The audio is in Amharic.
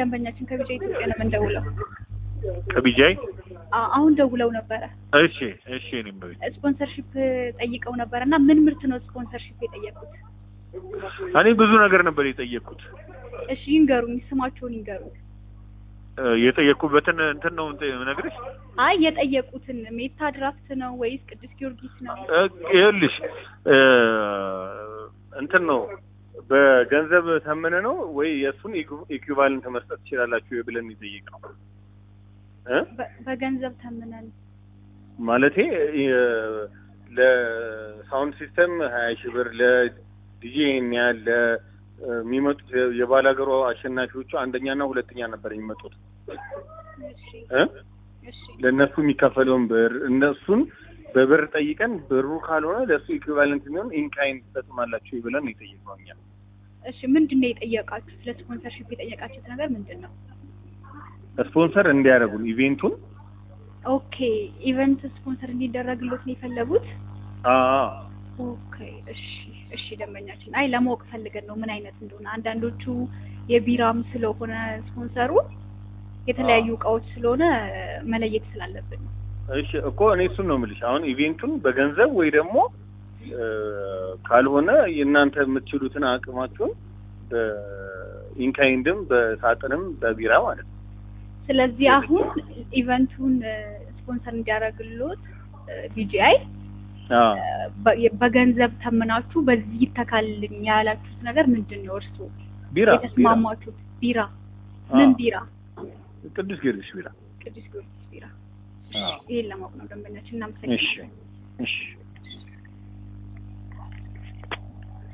ደንበኛችን ከቢጃ ኢትዮጵያ ነው የምንደውለው። ከቢጃይ አ- አሁን ደውለው ነበረ እሺ እሺ እኔም በቤት ስፖንሰርሺፕ ጠይቀው ነበረ እና ምን ምርት ነው ስፖንሰርሺፕ የጠየቁት? እኔ ብዙ ነገር ነበር የጠየቅኩት እሺ ይንገሩኝ፣ ስማቸውን ይንገሩኝ። እ፣ የጠየቅኩበትን እንትን ነው ነግርሽ አይ የጠየቁትን ሜታ ድራፍት ነው ወይስ ቅዱስ ጊዮርጊስ ነው? ይኸውልሽ እ፣ እንትን ነው በገንዘብ ተምነ ነው ወይ የእሱን ኢኩቫለንት መስጠት ትችላላችሁ ብለን የጠየቅ ነው እ በ- በገንዘብ ተምነን ማለቴ የ- ለሳውንድ ሲስተም ሀያ ሺህ ብር ለዲጄ ይሄን ያህል ለሚመጡት የባላገሩ አሸናፊዎቹ አንደኛና ሁለተኛ ነበር የሚመጡት እሺ እ እሺ ለእነሱ የሚከፈለውን ብር እነሱን በብር ጠይቀን ብሩ ካልሆነ ለእሱ ኢኩቫለንት የሚሆን ኢንካይን ትሰጥማላችሁ ብለን የጠየቅነው እኛ እሺ ምንድን ነው የጠየቃችሁት? ለስፖንሰርሺፕ የጠየቃችሁት ነገር ምንድን ነው? ስፖንሰር እንዲያደርጉን ኢቬንቱን ኦኬ ኢቨንት ስፖንሰር እንዲደረግሎት ነው የፈለጉት? አዎ ኦኬ እሺ እሺ ደንበኛችን አይ ለማወቅ ፈልገን ነው ምን አይነት እንደሆነ አንዳንዶቹ የቢራም ስለሆነ ስፖንሰሩ የተለያዩ እቃዎች ስለሆነ መለየት ስላለብን ነው እሺ እኮ እኔ እሱን ነው የምልሽ። አሁን ኢቬንቱን በገንዘብ ወይ ደግሞ እ፣ ካልሆነ የእናንተ የምትችሉትን አቅማችሁን በኢንካይንድም በሳጥንም በቢራ ማለት ነው። ስለዚህ አሁን ኢቨንቱን ስፖንሰር እንዲያደርግሎት ቢጂአይ አዎ በገንዘብ ተምናችሁ በዚህ ይተካልኝ ያላችሁት ነገር ምንድን ነው? እርስዎ ቢራ ቢራ የተስማማችሁት ቢራ ምን አዎ። ቢራ? ቅዱስ ጊዮርጊስ ቢራ። ቅዱስ ጊዮርጊስ ቢራ። አዎ። ይሄን ለማወቅ ነው ደንበኛችን። እሺ እናመሰግናለን። እሺ